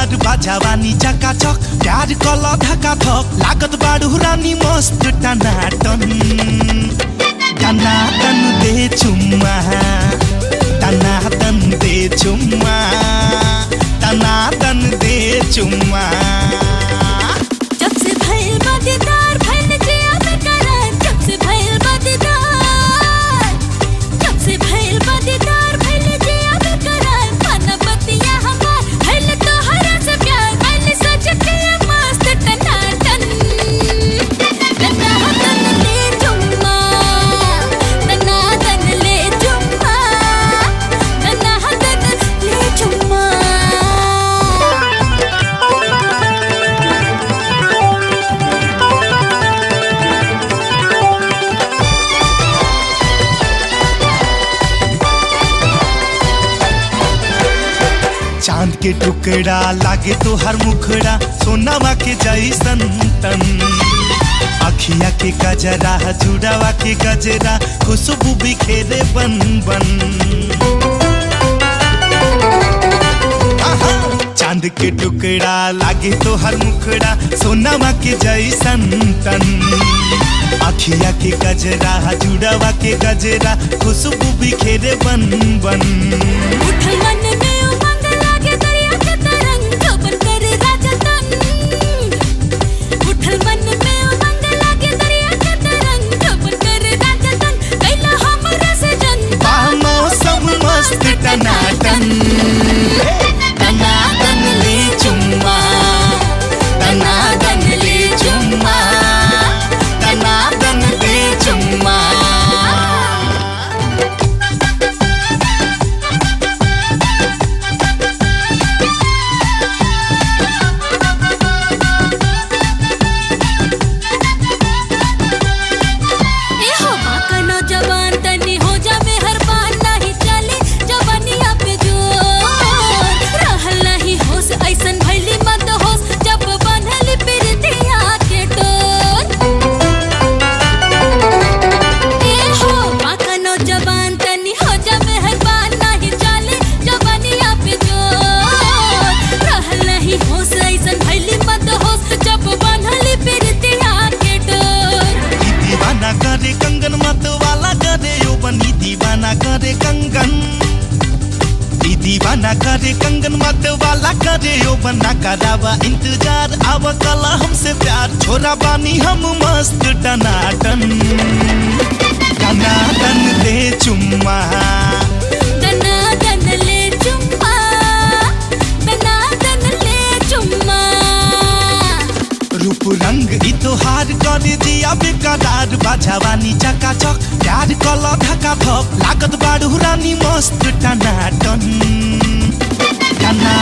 कदार बाजावानी चकाचक प्यार कल धका थक लागत बाडु रानी मस्त टनाटन टनाटन दे चुम्मा टनाटन दे चुम्मा टनाटन दे चुम्मा जब से भइल बा दीदार भइल जिया बेकरार जब से भइल बा दीदार जब से भइल बा दीदार भइल जिया बेकरार मन बतिया हमार भइल तोहरा से प्यार भइल सच के मस्त टनाटन टनाटन ले चुम्मा टनाटन ले चुम्मा टनाटन ले चुम्मा चांद के टुकड़ा लागे तो हर मुखड़ा सोनावा के जैसन तन अखिया के गजरा जुड़ावा के गजरा खुशबू बिखेरे बन बन आहा, चांद के टुकड़ा लागे तो हर मुखड़ा सोनावा के जैसन तन अखिया के गजरा जुड़ावा के गजरा खुशबू बिखेरे बन बन उठल मन में उमंग लागे दरिया के तरंग जोबन करे राजा तन उठल मन में उमंग लागे दरिया के तरंग जोबन करे राजा तन कैला हमरा से जन बा मौसम मस्त टनाटन टनाटन ले चुम्मा टनाटन ले चुम्मा टनाटन ले चुम्मा ए हो बाका नौजवान तनी हो जा मेहरबान नहीं चले जवानिया पे जोर रहल नहीं होश ऐसन भइली मत होश जब बनली प्रीतिया के डोर ए हो बाका नौजवान तनी हो जा मेहरबान नहीं चले जवानिया पे जोर रहल नहीं होश ऐसन भइली मत होश जब बनली प्रीतिया के डोर ई दीवाना करे कंगन मत वाला करे यो बनी दीवाना करे कंगन ई दीवाना करे कंगन मत वाला करे यो बना करावा इंतजार आव कला हमसे प्यार छोरा बानी हम मस्त टनाटन टनाटन दे चुम्मा दना दन ले चुम्मा दना दन ले चुम्मा रूप रंग ई तोहार करे दिया बेकरार बाजावानी चकाचक प्यार कल धका थक लागत बाडु रानी मस्त टनाटन टना